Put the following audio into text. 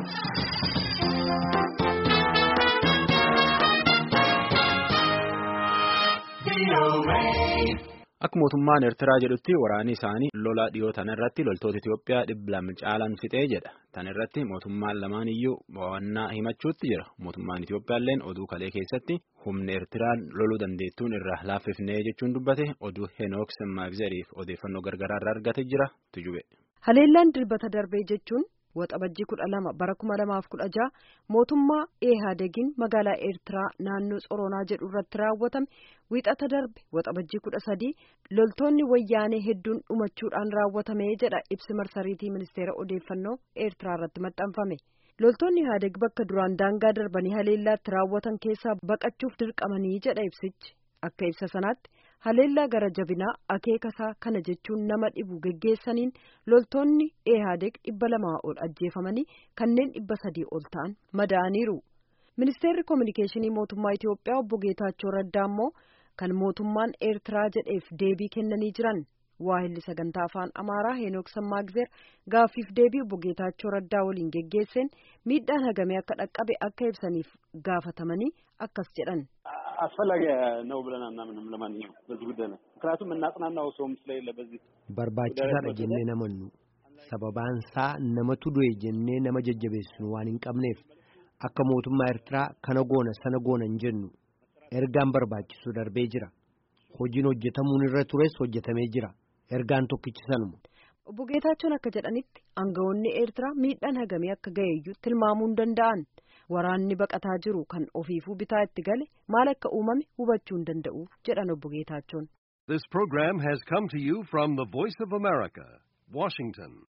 Akka mootummaan Eertiraa jedhutti waraanni isaanii lola dhiyoo tana irratti loltoota Itoophiyaa dhibba lama caalan fixee jedha. Tan irratti mootummaan lamaan iyyuu mo'annaa himachuutti jira. Mootummaan Itoophiyaalleen oduu kalee keessatti humna Eertiraan loluu dandeettuun irraa laaffifnee jechuun dubbate oduu Henook Semmaagzeriif odeeffannoo gargaraa irraa argate jira tujube. Haleellaan dilbata darbee jechuun waxabajjii kudha lama bara kuma lamaaf kudha jaha mootummaa Ihaadegiin magaalaa Eertiraa naannoo Tsoronaa jedhu irratti raawwatame wiixata darbe waxabajjii kudha sadii loltoonni wayyaanee hedduun dhumachuudhaan raawwatame jedha ibsi marsariitii ministeera odeeffannoo Eertiraa irratti maxxanfame. Loltoonni Ihaadeg bakka duraan daangaa darbanii haleellaatti raawwatan keessaa baqachuuf dirqamanii jedha ibsichi. Akka ibsa sanaatti haleellaa gara jabinaa akeekasaa kana jechuun nama dhibu geggeessaniin loltoonni Ihaadeg dhibba lamaa ol ajjeefamanii kanneen dhibba sadii ol ta'an madaa'aniiru. Ministeerri Kominikeeshinii Mootummaa Itoophiyaa obbo Geetaachoo Raddaa immoo kan mootummaan Eertiraa jedheef deebii kennanii jiran. Waahilli sagantaa afaan Amaaraa Heenook Sammaagzeer gaaffiif deebii obbo Geetaachoo Raddaa waliin geggeesseen miidhaan hagamee akka dhaqqabe akka ibsaniif gaafatamanii akkas jedhan. አስፈላጊ ነው ብለን አናምንም። ለማንኛውም በዚህ ጉዳይ ነው ምክንያቱም እናጽናናው ሰውም ስለሌለ በዚህ barbaachisaadha jennee namannu sababaan isaa namatu du'e jennee nama jajjabeessinu waan hin qabneef akka mootummaa Eertiraa kana goona sana goona hin jennu ergaan barbaachisu darbee jira hojiin hojjetamuun irra tures hojjetamee jira ergaan tokkichi sanuma. Obbo Geetaachoon akka jedhanitti aangawoonni Eertiraa miidhaan hagamee akka ga'eeyyuu tilmaamuu hin danda'an. Waraanni baqataa jiru kan ofiifuu bitaa itti gale maal akka uumame hubachuu hin danda'u jedhan obbo Geetaachoon. This program has come to you from the Voice of America, Washington.